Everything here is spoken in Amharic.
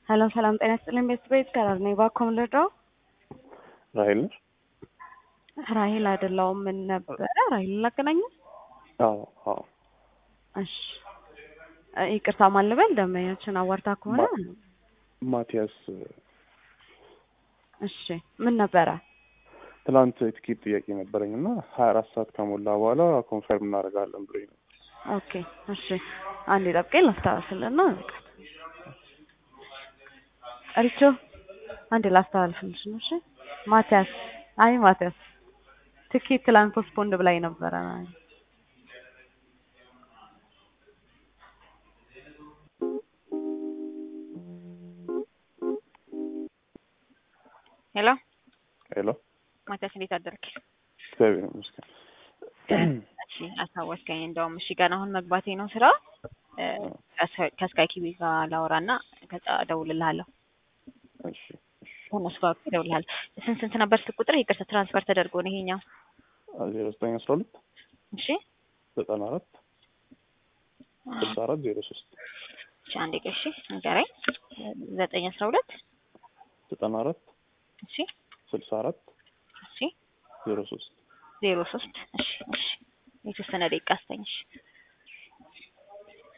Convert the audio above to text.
ሰላም ሰላም፣ ጤና ይስጥልኝ ቤተሰቤት ከራር ነኝ። እባክዎ ምን ልርዳው? ራሄል ነሽ? ራሄል አይደለሁም። ምን ነበረ? ራሄል ላገናኘ? አዎ አዎ። እሺ እ ይቅርታ ማን ልበል? ደንበኛችን አዋርታ ከሆነ ማቲያስ እሺ ምን ነበረ? ትናንት የትኬት ጥያቄ ነበረኝ እና ሀያ አራት ሰዓት ከሞላ በኋላ ኮንፈርም እናደርጋለን ብሎኝ ነው። ኦኬ እሺ አንዴ ጠብቀኝ ላስተላልፍልና በቃ ሪቾ አንዴ ላስተላልፍልሽ ነው። እሺ ማቲያስ አይ ማቲያስ ትኬት ትላንት ፖስትፖንድ ብላኝ ነበረ። ሄሎ ሄሎ ማቲያስ እንዴት አደርክ? እግዚአብሔር ይመስገን። እሺ አስታወስከኝ። እንደውም እሺ ገና አሁን መግባቴ ነው ስራ እ ከስካይ ኪቢ ጋር ላወራና ከዛ እደውልልሃለሁ። እሺ እሺ ከእነሱ ጋር እደውልልሃለሁ። ስንት ስንት ነበር ስልክ ቁጥር? ይቅርታ ትራንስፈር ተደርጎ ነው ይሄኛው። ዜሮ ዘጠኝ አስራ ሁለት እሺ ዘጠና አራት ስልሳ አራት ዜሮ ሶስት እሺ አንዴ ቆይ እሺ ንገረኝ። ዘጠኝ አስራ ሁለት ዘጠና አራት እሺ ስልሳ አራት እሺ ዜሮ ሶስት ዜሮ ሶስት እሺ እሺ የተወሰነ ደቂቃ አስተኝ እሺ